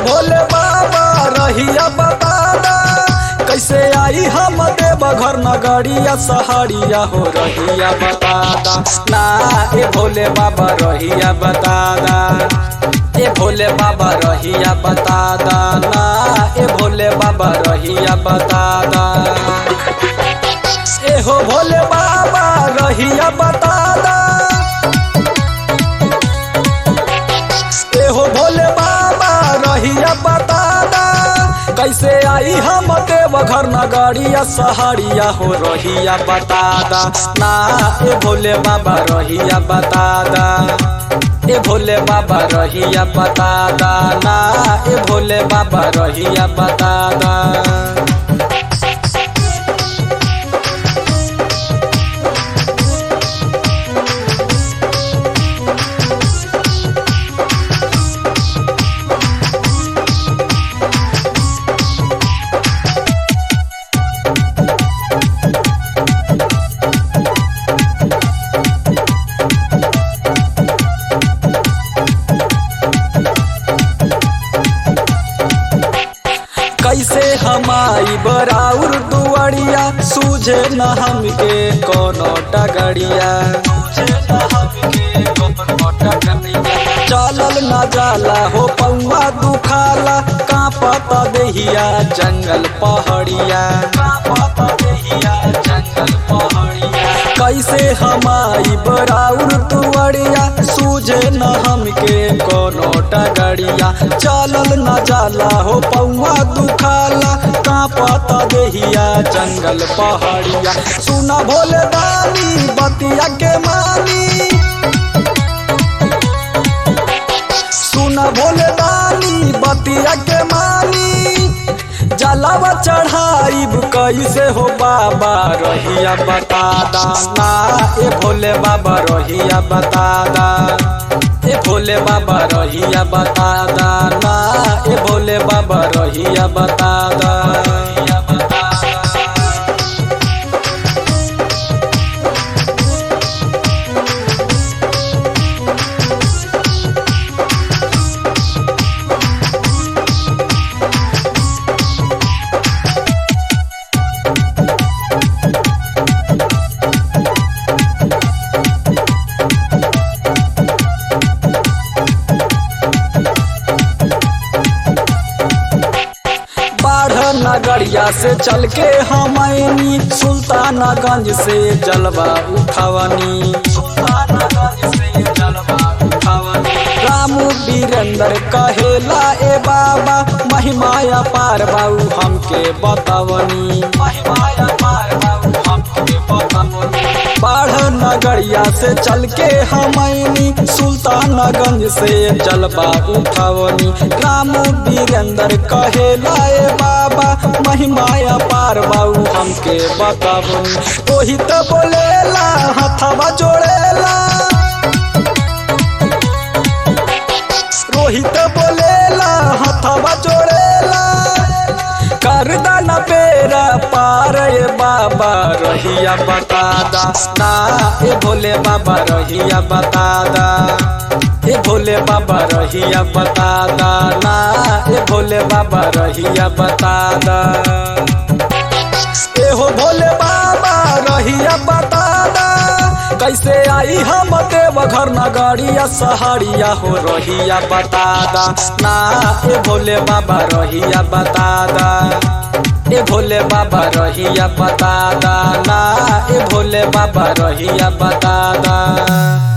भोले बाबा रहिया बता दा कैसे आई हम देव घर नगरिया सहारिया हो रहिया बता दा ना ए भोले बाबा रहिया बता दा ए भोले बाबा रहिया बता दा ना ए भोले बाबा रहिया बता दा ए हो भोले बाबा रहिया बता दा ए हो भोले बाबा रहिया बता दा कैसे आई हम देव घर नगरिया सहारिया हो रहिया बता दा ना ए भोले बाबा रहिया बता दा ए भोले बाबा रहिया बता दा ना ए भोले बाबा रहिया बता दा कैसे हमारी बराउर दुआरिया सूझे न हमके कोनो डगड़िया चलल न जाला हो पौवा दुखाला कांपत देहिया जंगल पहाड़िया जंगल पहाड़िया कैसे हमारी बराउर दुआरिया सूझे न हमके कोनो डगड़िया चलल न जाला हो पौवा दुखाला कांपत देहिया जंगल पहाड़िया सुना भोले दानी बतिया के मानी सुना भोले दानी बतिया के मानी जलावा चढ़ाइब कैसे हो बाबा रहिया बता दा ना ए भोले बाबा रहिया बता दा ए भोले बाबा रहिया बता दा ना ए भोले बाबा रहिया बता दा रहिया बता दा बाढ़ नगरिया से चल के हमनी सुल्तानगंज से जलवा उठावनी रामू वीरेंद्र कहेला ए बाबा महिमाया पार बाबू हमके बतावनी महिमाया पार बाबू हमके बतावनी बाढ़ नगरिया से चल के हमनी सुल्तानगंज से जलवा उठावनी रामू वीरेंद्र कहेला ए बाबा महिमाया पार बाबू हमके बतावनी ओही तो बोलेला हथवा जोड़ेला रोहित बोलेला हथवा जोड़ेला कर दाना पेरा पार ए बाबा रहिया बता दा ना ए भोले बाबा रहिया बता दा ए भोले बाबा रहिया बता दा ना ए भोले बाबा रहिया बता दा ए हो भोले बाबा रहिया बता दा कैसे आई हम देव घर नगरिया सहारिया हो रहिया बता दा ना ए भोले बाबा रहिया बता दा ए भोले बाबा रहिया बता दा ना ए भोले बाबा रहिया बता दा